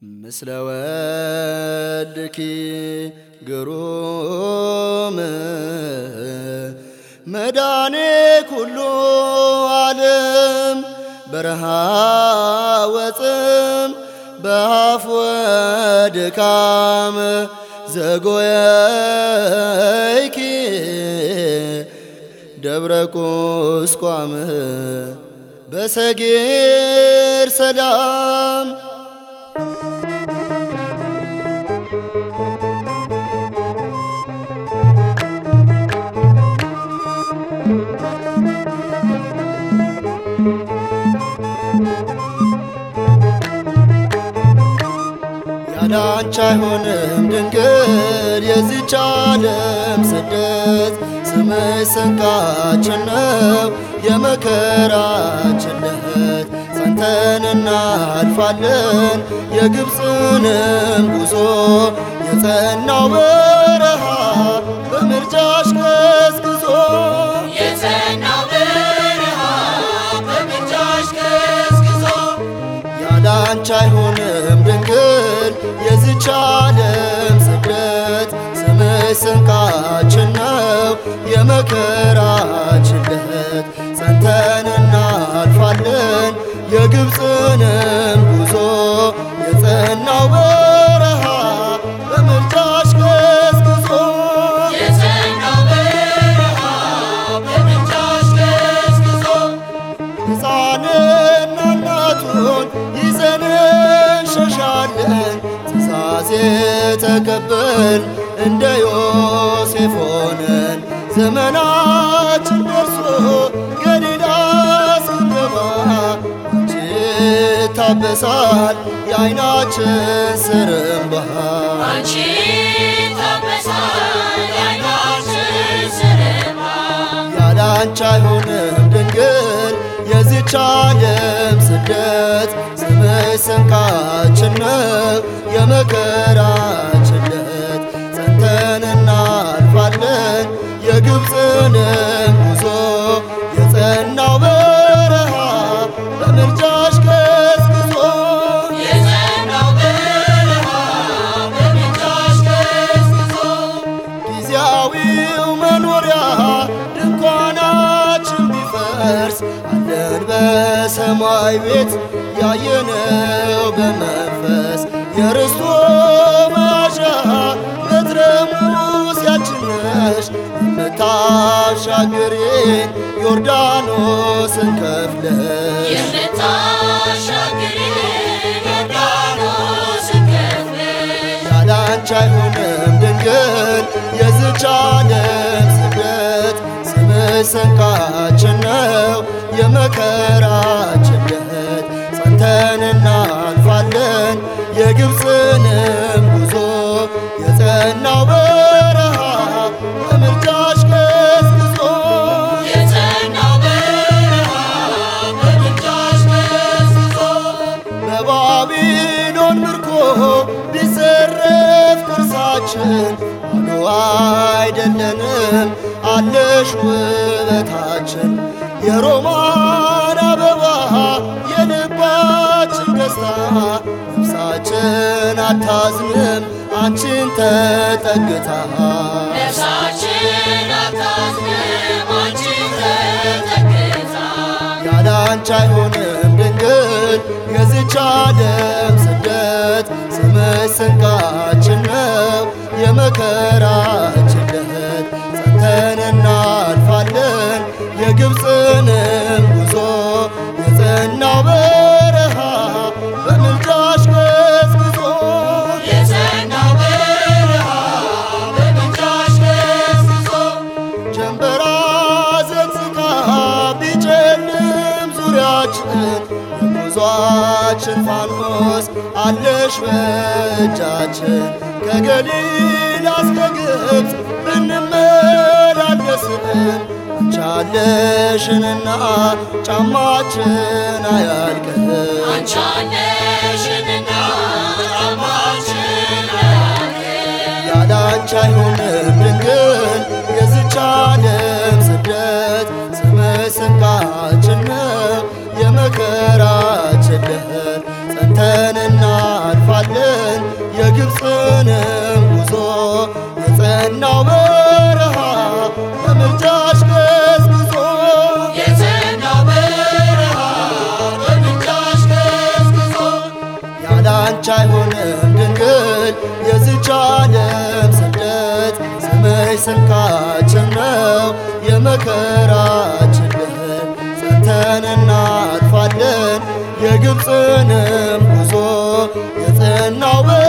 ምስለ ወልድኪ ግሩም መዳኔ ኩሉ ዓለም በረሃ ወፅም በአፍ ወድካም ዘጎየይኪ ደብረ ቁስቋም በሰጌር ሰላም ያዳንቻ አይሆንም ድንግል የዚች ዓለም ስደት ስምሽ ስንቃችን ነው የመከራችን ለት ጸንተን እናልፋለን የግብፅንም ጉዞ የጸናው በረሃ በምርጃሽ ገስግዞ የጸናው በረሃ በምልጃሽ ገስግዞ ያዳንቻ አይሆንም ድንግል የዚች ዓለም ስደት ስምሽ ስንቃችን ነው የመከራችን ለት ጸንተን እናልፋለን የግብፅንም ጉዞ የጸናው በረሃ በምልጃሽ ገስግዞ የጸናው በረሃ በምልጃሽ ገስግዞ ሕፃንና እናቱን ይዘን እንሸሻለን ትእዛዝ የተቀበል እንደ ዮሴፍ ሆነን ዘመናችን ደርሶ ገሊላ ስንገባ አንቺ ታበሳል የዓይናችን ስር እምባ አንቺ ታበሳል የዓይናችን ስር እምባ ያለ አንቺ አይሆንም ድንግል የዚች ዓለም ስደት ስምሽ ስንቃችን ነው የመከራችን ለት ጸንተን እናልፋለን የግብፅንም ጉዞ የጸናው በረሃ በምልጃሽ ገስግዞ የጸናው በረሃ በምልጃሽ ገስግዞ ጊዜያዊው መኖሪያ ድንኳናችን ቢፈርስ አለን በሰማይ ቤት ያየነው በመንፈስ የርስቶ መያዣ በትረ ሙሴያችን ነሽ የምታሻግሪን ዮርዳኖስን ከፍለሽ የምታሻግሪ ዮርዳኖስን ከፍለሽ ያለ አንቺ አይሆንም ድንግል የዚች ዓለም ስደት ስምሽ ስንቃችን ነው የመከራችን ለት ጸንተን እናልፋለን የግብፅንም ጉዞ የጸናው በረሃ በምልጃሽ ገስግዞ የጸናው በረሃ በምልጃሽ ገስግዞ በባቢሎን ምርኮ ቢዘረፍ ቅርሳችን ባዶ አይደለንም አለሽ ውበታችን የሮማን አበባ የልባችን ደስታ ነፍሳችን አታዝንም አንቺን ተጠግታ ነፍሳችን አታዝንም አንቺን ተጠግታ ያለ አንቺ አይሆንም ድንግል የዚች ዓለም ስደት ስምሽ ስንቃችን ነው የመከራችን ለት ጸንተን እናልፋለን የግብፅንም ጉዞ የጸናው በረሃ በምልጃሽ ገስግዞ የጸናው በረሃ በምልጃሽ ገስግዞ ጀንበራ ዘግዝቃ ቢጨልም ዙሪያችን የጉዟችን ፋኖስ አለሽ በእጃችን ከገሊላ እስከ ግብፅ ብንመላለስም አንቺ አለሽንና ጫማችን አያልቅም አንቺ አለሽንና ጫማችን አያልቅም ያለ አንቺ አይሆንም ድንግል የዚች ዓለም ስደት ስምሽ ስንቃችን ነው የመከራችን ለት ጸንተን እናልፋለን የግብፅንም ጉዞ የጸናው በረሃ በምልጃሽ ገስግሶ የጸናው በረሃ በምልጃሽ ገስግሶ ያላንቺ አይሆንም ድንግል የዚች ዓለም ስደት ስምሽ ስንቃችን ነው የመከራችን ድል ጸንተን እናልፋለን የግብፅንም ጉዞ የጸናው